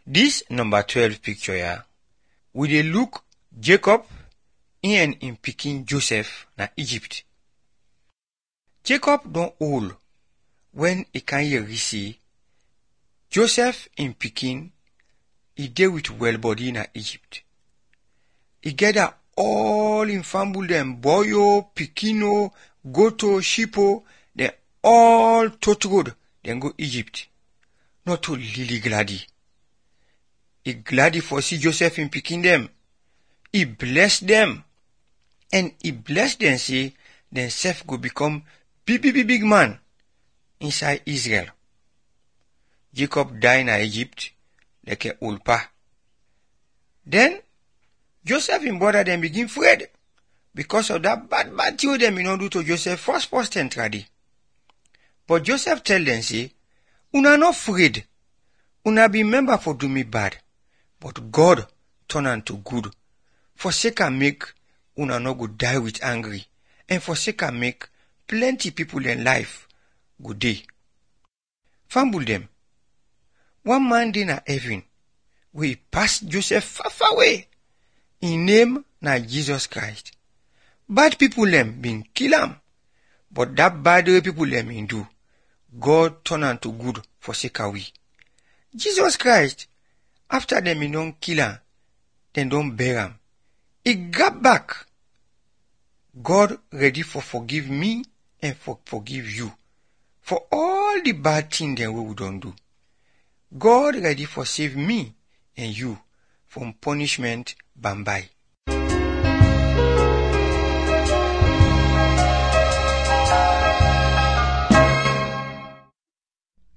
Dis number 12 picture ya, we dey look Jacob him and him pikin Joseph na Egypt. Jacob don old wen e kan hear say Joseph him pikin e dey with well body na Egypt. E gather all him family dem boy o, pikin o, goat o, sheep o, dem all tot road dem go Egypt. Not to really glady. E glady for see Joseph him pikin dem. E bless dem. And e bless dem say dem sef go become big big big big man inside Israel. Jacob die na Egypt like old pa. Then Joseph him brother dem begin afraid because of that bad bad thing wey dem bin don do to Joseph first first ten trady. But Joseph tell dem say, una no afraid. Una be member for do me bad, but God turn am to good. For sake am make una no go die with angry, and for sake am make plenty people dem life go dey. Famble dem, one man dey na heaven wey e pass Joseph far far away. Him name na Jesus Christ. Bad people dem bin kill am, but that bad wey people dem bin do, God turn am to good for sake of we. Jesus Christ, after dem bin don kill am, dem don bury am, e grab back. God ready for forgive me and for forgive you for all the bad thing dem wey we don do. God ready for save me and you from punishment bambai.